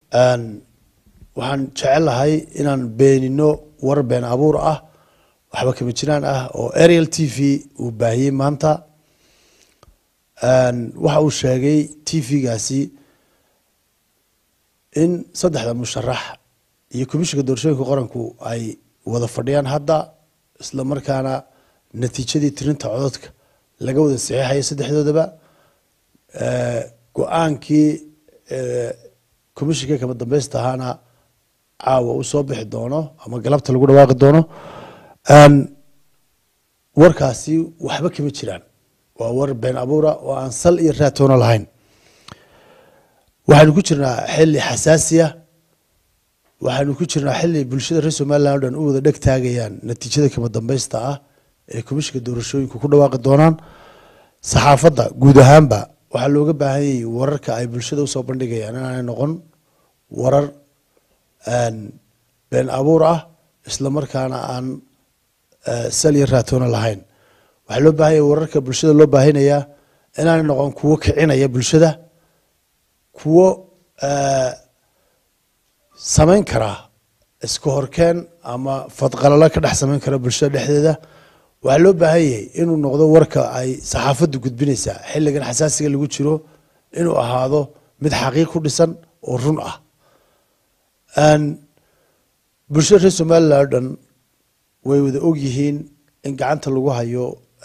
waxaan jecelahay inaan beenino war been abuur ah waxba kama jiraan ah oo ariel t v uu baahiyey maanta waxa uu sheegay t v-gaasi in saddexda musharax iyo komishinka doorashooyinka qaranku ay wada fadhiyaan hadda isla markaana natiijadii tirinta cododka laga wada saxiixayo saddexdoodaba go-aankii komishinka kama dambeysta ahaana caawa uu soo bixi doono ama galabta lagu dhawaaqi doono warkaasi waxba kama jiraan waa war been abuura oo aan sal iyo raatoona lahayn waxaynu ku jirnaa xili xasaasiya waxaynu ku jirnaa xili bulshada reer somalilan o dhan u wada dheg taagayaan natiijada kama dambeysta ah ee komishinka doorashooyinku ku dhawaaqi doonaan saxaafadda guud ahaanba waxaa looga baahan yayay wararka ay bulshada usoo bandhigayaan inaanay noqon warar been abuur ah isla markaana aan sal iyo raatoona lahayn waxaa loo baahan yay wararka bulshada loo baahinayaa inaanay noqon kuwo kicinaya bulshada kuwo samayn kara iska horkeen ama fadqalalo ka dhex samayn kara bulshada dhexdeeda waxaa loo baahan yahay inuu noqdo warka ay saxaafaddu gudbinaysaa xilligan xasaasiga lagu jiro inuu ahaado mid xaqiiq ku dhisan oo run ah bulshada reer somalilan o dhan way wada ogyihiin in gacanta lagu hayo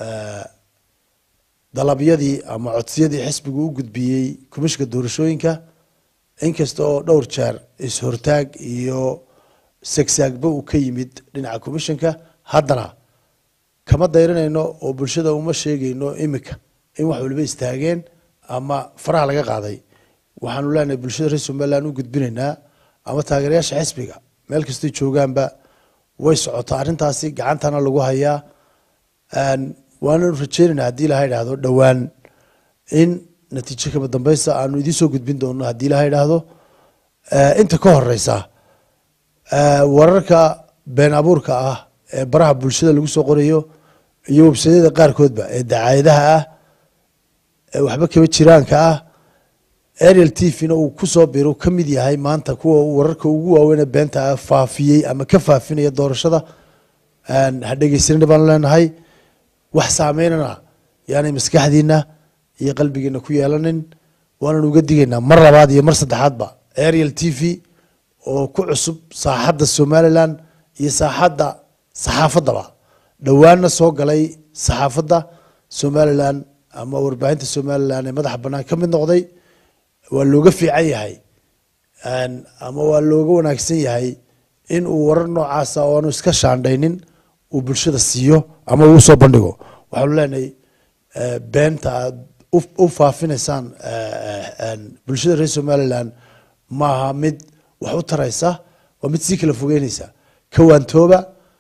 dalabyadii ama codsiyadii xisbigu u gudbiyey komishinka doorashooyinka inkasta oo dhowr jeer is-hortaag iyo segsaagba uu ka yimid dhinaca komishinka haddana kama dayranayno oo bulshada uma sheegayno imika in wax waliba istaageen ama faraha laga qaaday waxaanu leenahay bulshada reer somalilan u gudbinaynaa ama taageerayaasha xisbiga meel kastay joogaanba way socotaa arrintaasi gacantana lagu hayaa waananu rajeynayna haddii ilaha idhaahdo dhowaan in natiijo kama dambeysta aanu idiin soo gudbin doono haddii ilaha idhaahdo inta ka horeysa wararka been abuurka ah ee baraha bulshada lagu soo qorayo iyo websadyada qaarkoodba ee dacaayadaha ah ee waxba kama jiraanka ah ariel t v-na uu kusoo biro ka mid yahay maanta kuwa wararka ugu waaweyne beenta ah faafiyey ama ka faafinaya doorashada ha dhegeysanina baanu leenahay wax saameynana yaanay maskaxdiina iyo qalbigeena ku yeelanin waanan uga digaynaa mar labaad iyo mar saddexaadba ariel t v oo ku cusub saaxadda somalilan iyo saaxadda saxaafaddaba dhowaanna soo galay saxaafadda somalilan ama warbaahinta somalilan ee madaxa bannaan ka mid noqday waa looga fiican yahay ama waa looga wanaagsan yahay in uu warar noocaasa oo aanu iska shaandhaynin uu bulshada siiyo ama uu usoo bandhigo waxaanu leenahay beenta aad u faafinaysaan bulshada reer somalilan maaha mid wax u taraysa waa mid sii kala fogeynaysa kawaantooba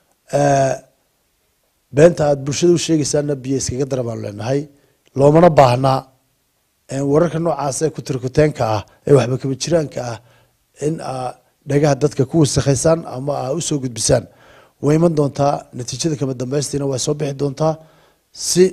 beenta aad bulshada u sheegaysaana biyo iskaga dara baanu leenahay loomana baahnaa wararka noocaas ee kutirkuteenka ah ee waxba kaba jiraanka ah in aa dhagaha dadka ku wasakhaysaan ama aa usoo gudbisaan way iman doontaa natiijada kama dambeystiina way soo bixi doontaa si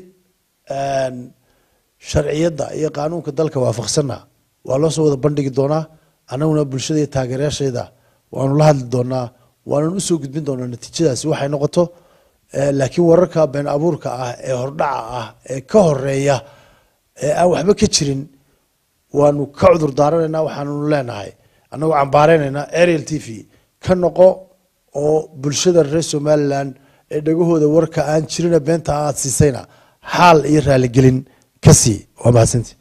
sharciyadda iyo qaanuunka dalka waafaqsanna waa loo soo wada bandhigi doonaa annaguna bulshada iyo taageerayaasheeda waanu la hadli doonaa waanan usoo gudbin doonaa natiijadaasi waxay noqoto laakiin wararka been abuurka ah ee hordhaca ah ee ka horeeya ee aan waxba ka jirin waanu ka cudur daaranaynaa waxaannu leenahay annagoo cambaareynayna ariel t v ka noqo oo bulshada reer somalilan ee dhagahooda warka aan jirina beenta aad siisayna xaal iyo raaligelin ka sii waa mahadsanti